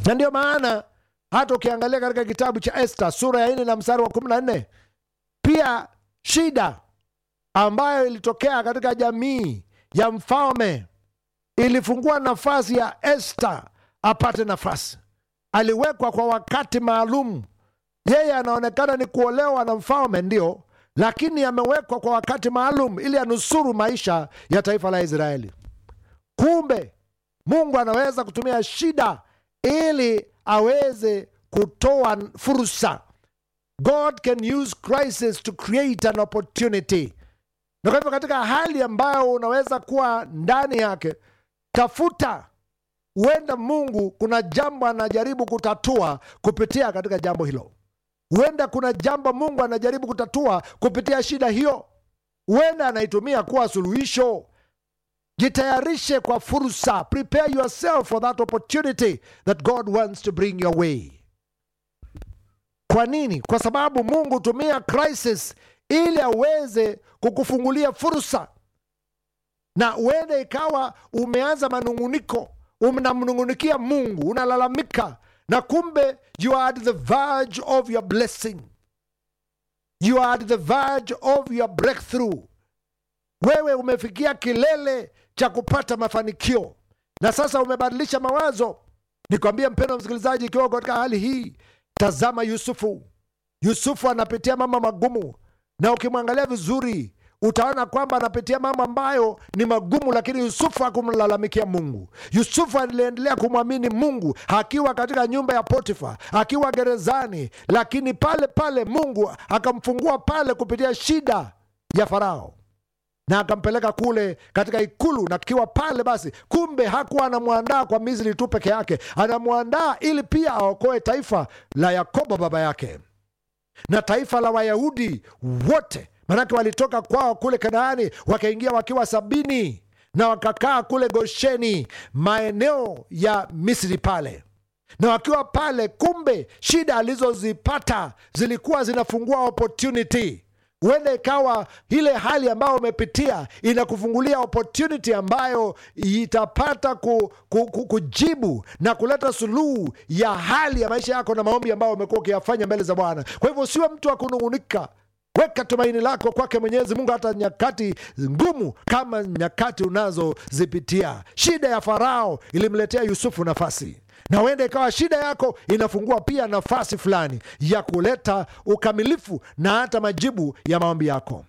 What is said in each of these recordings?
na ndio maana hata ukiangalia katika kitabu cha Esta sura ya nne na mstari wa kumi na nne pia shida ambayo ilitokea katika jamii ya mfalme ilifungua nafasi ya Esta apate nafasi. Aliwekwa kwa wakati maalum. Yeye anaonekana ni kuolewa na mfalme, ndio, lakini amewekwa kwa wakati maalum ili anusuru maisha ya taifa la Israeli. Kumbe Mungu anaweza kutumia shida ili aweze kutoa fursa. God can use crisis to create an opportunity. Na kwa hivyo katika hali ambayo unaweza kuwa ndani yake, tafuta huenda Mungu kuna jambo anajaribu kutatua kupitia katika jambo hilo. Huenda kuna jambo Mungu anajaribu kutatua kupitia shida hiyo, huenda anaitumia kuwa suluhisho. Jitayarishe kwa fursa, prepare yourself for that opportunity that God wants to bring your way. Kwa nini? Kwa sababu Mungu hutumia crisis ili aweze kukufungulia fursa, na huenda ikawa umeanza manung'uniko, unamnung'unikia Mungu, unalalamika, na kumbe you are at the verge of your blessing, you are at the verge of your breakthrough. Wewe umefikia kilele cha kupata mafanikio na sasa umebadilisha mawazo. Nikwambie mpendwa msikilizaji, ikiwa katika hali hii, tazama Yusufu. Yusufu anapitia mambo magumu, na ukimwangalia vizuri utaona kwamba anapitia mambo ambayo ni magumu, lakini Yusufu hakumlalamikia Mungu. Yusufu aliendelea kumwamini Mungu akiwa katika nyumba ya Potifa, akiwa gerezani, lakini pale pale Mungu akamfungua pale kupitia shida ya Farao na akampeleka kule katika ikulu, na kiwa pale basi, kumbe hakuwa anamwandaa kwa Misri tu peke yake, anamwandaa ili pia aokoe taifa la Yakobo baba yake na taifa la Wayahudi wote, manake walitoka kwao kule Kanaani wakaingia wakiwa sabini na wakakaa kule Gosheni, maeneo ya Misri pale na wakiwa pale, kumbe shida alizozipata zilikuwa zinafungua opportunity huenda ikawa ile hali ambayo umepitia inakufungulia opportunity ambayo itapata ku, ku, ku, kujibu na kuleta suluhu ya hali ya maisha yako na maombi ambayo umekuwa ukiyafanya mbele za Bwana. Kwa hivyo usiwe mtu wa kunung'unika. Weka tumaini lako kwake Mwenyezi Mungu, hata nyakati ngumu kama nyakati unazozipitia. Shida ya Farao ilimletea Yusufu nafasi na huenda ikawa shida yako inafungua pia nafasi fulani ya kuleta ukamilifu na hata majibu ya maombi yako.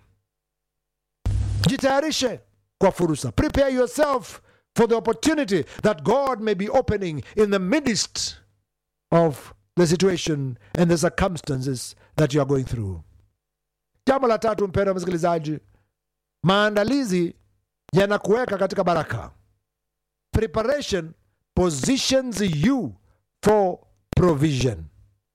Jitayarishe kwa fursa, prepare yourself for the opportunity that God may be opening in the midst of the situation and the circumstances that you are going through. Jambo la tatu, mpendwa msikilizaji, maandalizi yanakuweka katika baraka. Preparation positions you for provision.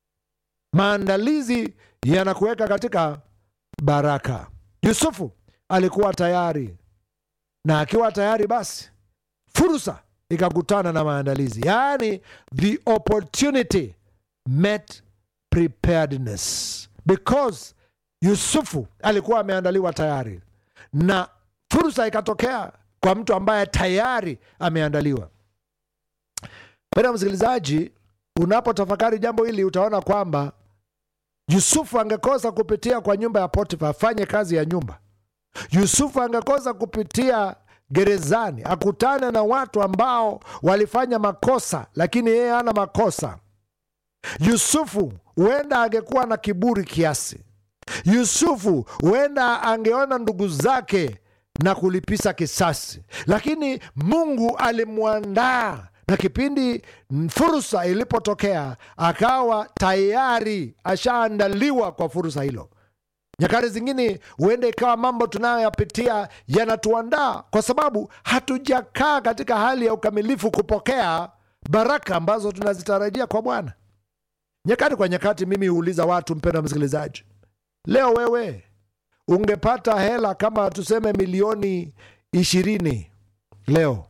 Maandalizi yanakuweka katika baraka. Yusufu alikuwa tayari, na akiwa tayari, basi fursa ikakutana na maandalizi, yaani the opportunity met preparedness, because Yusufu alikuwa ameandaliwa tayari, na fursa ikatokea kwa mtu ambaye tayari ameandaliwa. Mpendwa msikilizaji, unapotafakari jambo hili utaona kwamba Yusufu angekosa kupitia kwa nyumba ya Potifa afanye kazi ya nyumba. Yusufu angekosa kupitia gerezani akutane na watu ambao walifanya makosa, lakini yeye hana makosa. Yusufu huenda angekuwa na kiburi kiasi. Yusufu huenda angeona ndugu zake na kulipisa kisasi, lakini Mungu alimwandaa na kipindi fursa ilipotokea akawa tayari ashaandaliwa kwa fursa hilo. Nyakati zingine huenda ikawa mambo tunayoyapitia yanatuandaa kwa sababu hatujakaa katika hali ya ukamilifu kupokea baraka ambazo tunazitarajia kwa Bwana. Nyakati kwa nyakati, mimi huuliza watu, mpendwa msikilizaji, leo wewe ungepata hela kama tuseme milioni ishirini leo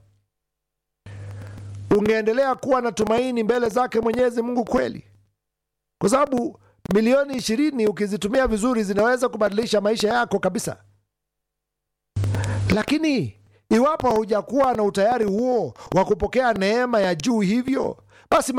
ungeendelea kuwa na tumaini mbele zake Mwenyezi Mungu kweli? Kwa sababu milioni ishirini ukizitumia vizuri zinaweza kubadilisha maisha yako kabisa. Lakini iwapo haujakuwa na utayari huo wa kupokea neema ya juu hivyo, basi